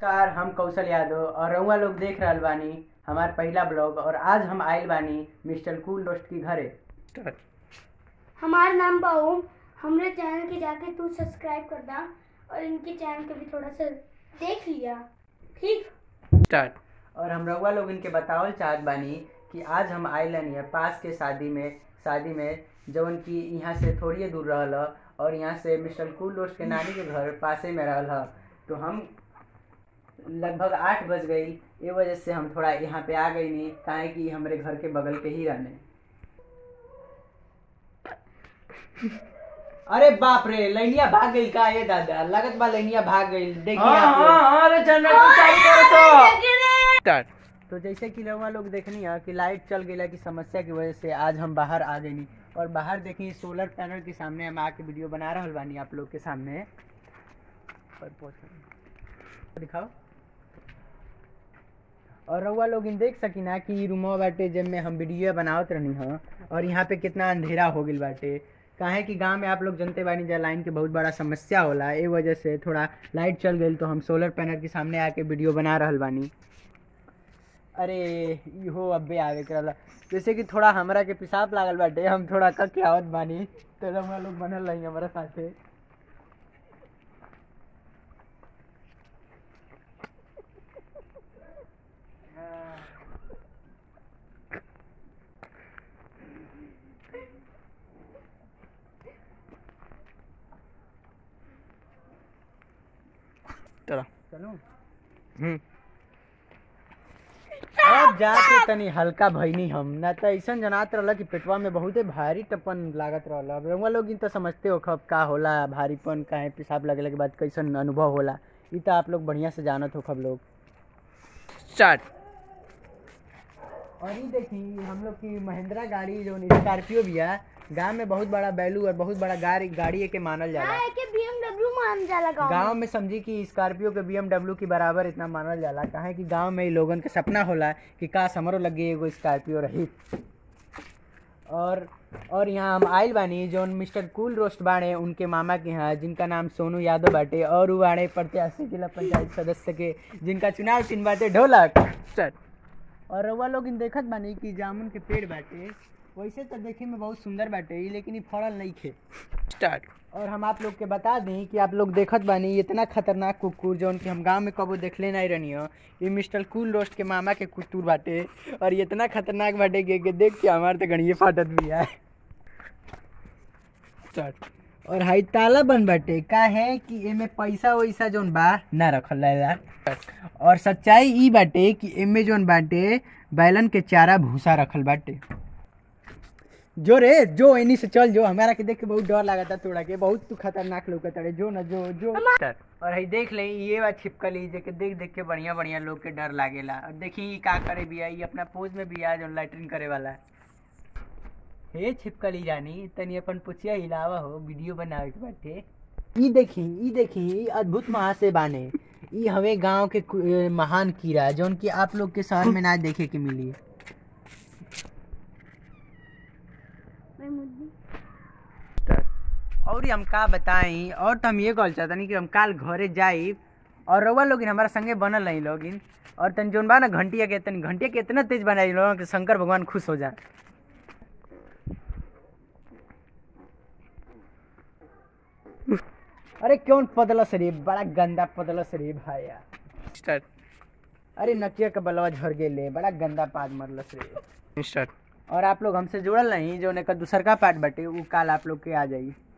नमस्कार हम कौशल यादव और रउआ लोग देख रहल बानी हमार पहला ब्लॉग और आज हम आइल बानी मिस्टर कूल दोस्त की घरे हमार नाम बा ओम हमरे चैनल के जाके तू सब्सक्राइब कर दा और इनके चैनल के भी थोड़ा सा देख लिया ठीक स्टार्ट और हम रउआ लोग इनके बतावल चाहत बानी कि आज हम आइलन है पास के शादी में शादी में जवन की यहाँ से थोड़ी दूर रहल ह और यहाँ से मिस्टर कूल दोस्त के नानी के घर पासे में रहल ह तो हम लगभग आठ बज गई ये वजह से हम थोड़ा यहाँ पे आ गई नहीं काहे कि हमारे घर के बगल के ही रहने अरे बाप रे लैनिया भाग गई का ये दादा लगत बा लैनिया भाग गई देखिए आप लोग। अरे जनरेटर चालू करो तो तो जैसे कि रउआ लोग देखनी है कि लाइट चल गई की समस्या की वजह से आज हम बाहर आ गई और बाहर देखी सोलर पैनल के सामने हम आके वीडियो बना रहल बानी आप लोग के सामने और पहुंच- दिखाओ और रउआ लोग इन देख सकी ना कि रूमवा बाटे जब में हम वीडियो बनावत रहनी ह और यहाँ पे कितना अंधेरा हो गई बाटे काहे कि गांव में आप लोग जनते बानी जा लाइन के बहुत बड़ा समस्या होला ए वजह से थोड़ा लाइट चल गई तो हम सोलर पैनल के सामने आके वीडियो बना रहल बानी अरे इहो अब्बे आवे करला जैसे कि थोड़ा हमरा के पेशाब लागल बाटे हम थोड़ा कक के आवत बानी तो हम लोग बनल रही हमारा साथे चलो चलो हम्म अब जाके तनी हल्का भइनी हम ना तो ऐसा जनात रहला कि पेटवा में बहुते भारी टपन लागत रहला अब रउआ लोग इन तो समझते हो खब का होला भारीपन काहे पेशाब लगले के बाद कैसन अनुभव होला ई तो आप लोग बढ़िया से जानत हो खब लोग स्टार्ट और ये देखी हम लोग की महिंद्रा गाड़ी जो स्कॉर्पियो भी है गांव में बहुत बड़ा वैल्यू और बहुत बड़ा गाड़ी गाड़ी के मानल जाला हाँ के BMW मान जाला गाँव गांव में समझी कि स्कॉर्पियो के BMW के बराबर इतना मानल जाला काहे कि गांव में ही लोगन के सपना होला कि काश हमरो लगे एगो स्कॉर्पियो रही और और यहाँ हम आइल बानी जो मिस्टर कूल रोस्ट बाड़े उनके मामा के यहाँ जिनका नाम सोनू यादव बाटे और उ बाड़े प्रत्याशी जिला पंचायत सदस्य के जिनका चुनाव चिन्ह बाटे ढोलक स्टार्ट और रउआ लोग इन देखत बानी कि जामुन के पेड़ बाटे वैसे तो देखे में बहुत सुंदर बाटे ई लेकिन ई फड़ल नहीं खे स्टार्ट और हम आप लोग के बता दें कि आप लोग देखत बानी इतना खतरनाक कुकुर जौन कि हम गांव में कबो देखले नहीं रहनी हो ये मिस्टर कूल रोस्ट के मामा के कुतूर बाटे और ये इतना खतरनाक बाटे कि कि देख के हमार तो गणिये फाटत भी है स्टार्ट और हाई ताला बन बाटे का है कि एमे पैसा वैसा जौन बा ना रखल रहेला और सच्चाई ई बाटे कि एमे जौन बाटे बैलन के चारा भूसा रखल बाटे जो रे जो एनी से चल जो हमारा के देख के बहुत डर लागता तोड़ा के बहुत तू खतरनाक लौकत रे जो न जो जो स्टार्ट और हई देख ले ये बात छिपकली जे के देख देख के बढ़िया बढ़िया लोग के डर लागेला और देखी ई का करे बिया ई अपना पोज में बिया जो लैट्रिन करे वाला है। हे छिपकली जानी तनी अपन पुछिया हिलावा हो वीडियो बनावे के बाटे ई देखी ई देखी ई अद्भुत महाशय बाने ई हवे गांव के कु- ए, महान कीड़ा जौन कि आप लोग के शहर में ना देखे के मिली मैं मुद्दी स्टार्ट और हम का बताई और तो हम ये कहल चाहतनी कि हम काल घरे जाई और रउआ लोगिन हमारा संगे बनल रही लोगिन और तन जोन बा ना घंटिया के तनी घंटिया के इतना तेज बनाई लोगन कि शंकर भगवान खुश हो जाए अरे क्यों पदलस रे बड़ा गंदा पदलस रे भाया स्टार्ट अरे नकिया के बलवा झड़ गेले बड़ा गंदा पाद मरलस रे स्टार्ट और आप लोग हमसे जुड़ल नहीं जो का दूसर का पार्ट बाटे उ काल आप लोग के आ जाई